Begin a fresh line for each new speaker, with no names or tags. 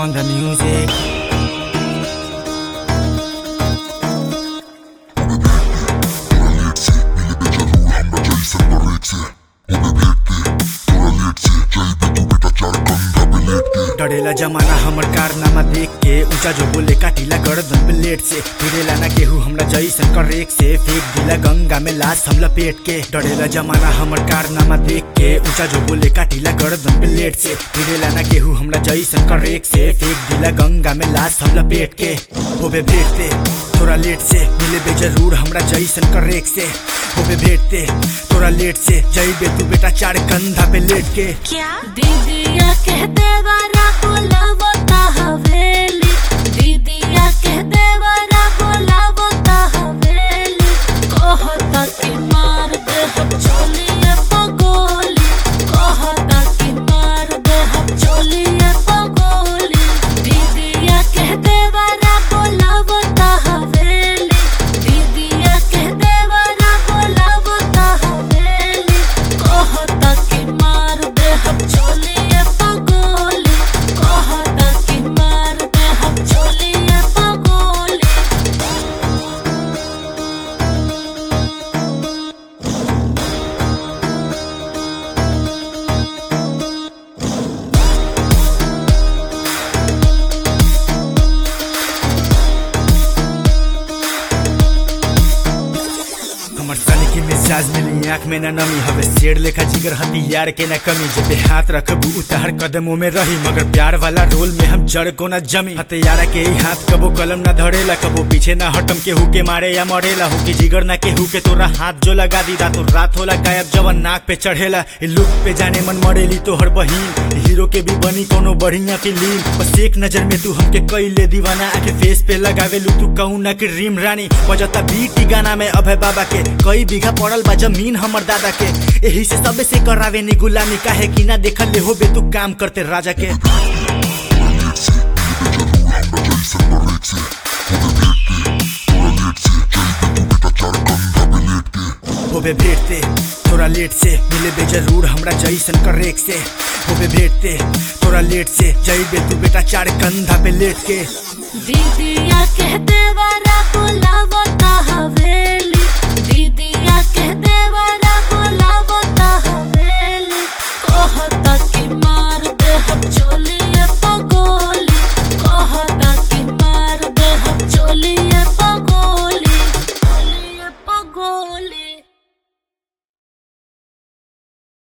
on the music. डरेला जमाना हमर कारनामा देख के ऊंचा जो बोले काटिला गर्दन प्लेट से फिरेला ना केहू हमरा जैसन करेक से फेंक दिला गंगा में लाश हम लपेट के डरेला जमाना हमर कारनामा देख के ऊंचा जो बोले काटिला गर्दन प्लेट से फिरेला ना केहू हमरा जैसन करेक से फेंक दिला गंगा में लाश हम लपेट के होबे भेटते थोड़ा लेट से मिले बे जरूर हमरा जैसन करेक से होबे भेटते थोड़ा लेट से जइबे तू बेटा चार कंधा पे लेट के
क्या दीदिया कहते वारा बोलावता हवेली दीदिया कहते वारा बोलावता हवेली कहता कि मार दे हम चोलिए पगोली कहता कि मार दे हम चोलिए पगोली दीदिया कहते वारा बोलावता हवेली दीदिया कहते वारा बोलावता हवेली कहता कि मार दे हम चोलिए पगोली कहता कि मार दे हम चोलिए पगोली
हमर साले के मिजाज मिली आँख में न नमी हवे शेर लेखा जिगर हथियार के न कमी जब पे हाथ रखबू उतार कदमों में रही मगर प्यार वाला रोल में हम जड़ को न जमी हथियारा के ही हाथ कबो कलम न धरेला कबो पीछे न हटम केहू के मारे या मरेला हो कि जिगर ना केहू के तोरा हाथ जो लगा दी रातों रात होला गायब जवन नाक पे चढ़ेला ए लुक पे जाने मन मरेली तोहर बहिन हीरो के भी बनी कोनो बढ़िया फिल्म बस एक नजर में तू हमके कैले दीवाना आके फेस पे लगावे लू तू कहू ना कि रीम रानी बजता बीटी गाना में अभय बाबा के कई बीघा पड़ल बा जमीन हमर दादा के यही से सबे से करावे नी गुलामी काहे कि ना देखल ले हो बे तू काम करते राजा के होबे भेटते थोड़ा लेट से मिले बे जरूर हमरा जैसन करेक से होबे भेटते थोड़ा लेट से जइबे तू बेटा चार कंधा पे लेट के
दीदिया कहते वारा बोलावता हवेली दीदी